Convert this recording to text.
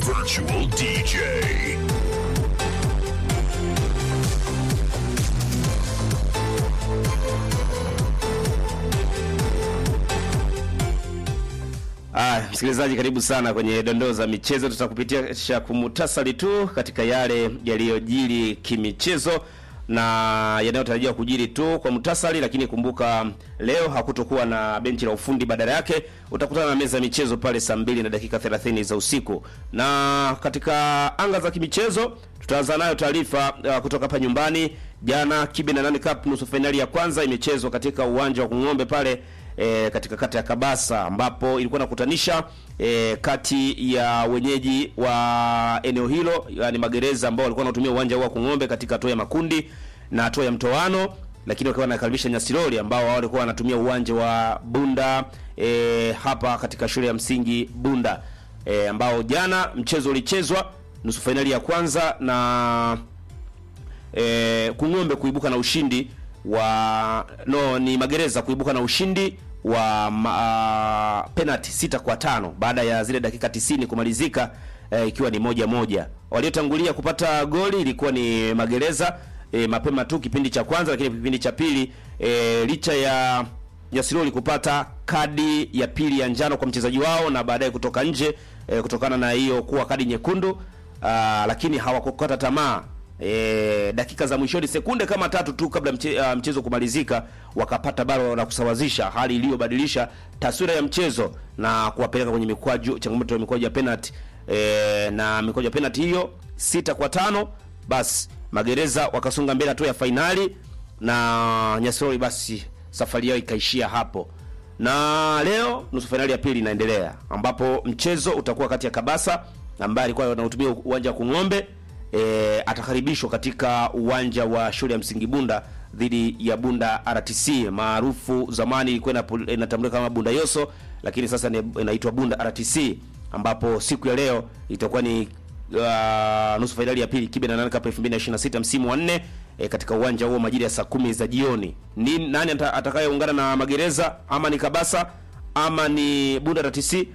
virtual DJ. Ah, msikilizaji karibu sana kwenye dondoo za michezo. Tutakupitisha kumutasari tu katika yale yaliyojiri kimichezo na yanayotarajiwa kujiri tu kwa mutasari, lakini kumbuka leo hakutokuwa na benchi la ufundi, badala yake utakutana na meza ya michezo pale saa mbili na dakika 30 za usiku. Na katika anga za kimichezo tutaanza nayo taarifa uh, kutoka hapa nyumbani. Jana Kibe na Nani Cup nusu fainali ya kwanza imechezwa katika uwanja wa Kung'ombe pale e, katika kata ya Kabasa ambapo ilikuwa nakutanisha e, kati ya wenyeji wa eneo hilo yani magereza ambao walikuwa wanatumia uwanja huu wa Kung'ombe katika hatua ya makundi na hatua ya mtoano, lakini wakiwa wanakaribisha Nyasiroli ambao wao walikuwa wanatumia uwanja wa Bunda e, hapa katika shule ya msingi Bunda e, ambao jana mchezo ulichezwa nusu fainali ya kwanza na e, Kung'ombe kuibuka na ushindi wa no ni magereza kuibuka na ushindi wa ma, penalty sita kwa tano baada ya zile dakika tisini kumalizika e, ikiwa ni moja moja. Waliotangulia kupata goli ilikuwa ni magereza e, mapema tu kipindi cha kwanza, lakini kipindi cha pili e, licha ya Nyasiroli kupata kadi ya pili ya njano kwa mchezaji wao na baadaye kutoka nje e, kutokana na hiyo kuwa kadi nyekundu aa, lakini hawakukata tamaa e, dakika za mwishoni sekunde kama tatu tu kabla mche, uh, mchezo kumalizika wakapata bao la kusawazisha, hali iliyobadilisha taswira ya mchezo na kuwapeleka kwenye mikwaju, changamoto ya mikwaju ya penalty e, na mikwaju ya penalty hiyo sita kwa tano, basi magereza wakasonga mbele hatua ya fainali na Nyasiroli basi safari yao ikaishia hapo, na leo nusu fainali ya pili inaendelea ambapo mchezo utakuwa kati ya Kabasa ambaye alikuwa anautumia uwanja wa Kung'ombe e, atakaribishwa katika uwanja wa shule ya msingi Bunda dhidi ya Bunda RTC maarufu zamani ilikuwa inatambulika kama Bunda Yoso, lakini sasa inaitwa Bunda RTC, ambapo siku ya leo itakuwa ni uh, nusu fainali ya pili Kibe na Nani Cup 2026 msimu wa nne e, katika uwanja huo majira ya saa kumi za jioni. Ni nani atakayeungana na magereza ama ni Kabasa ama ni Bunda RTC?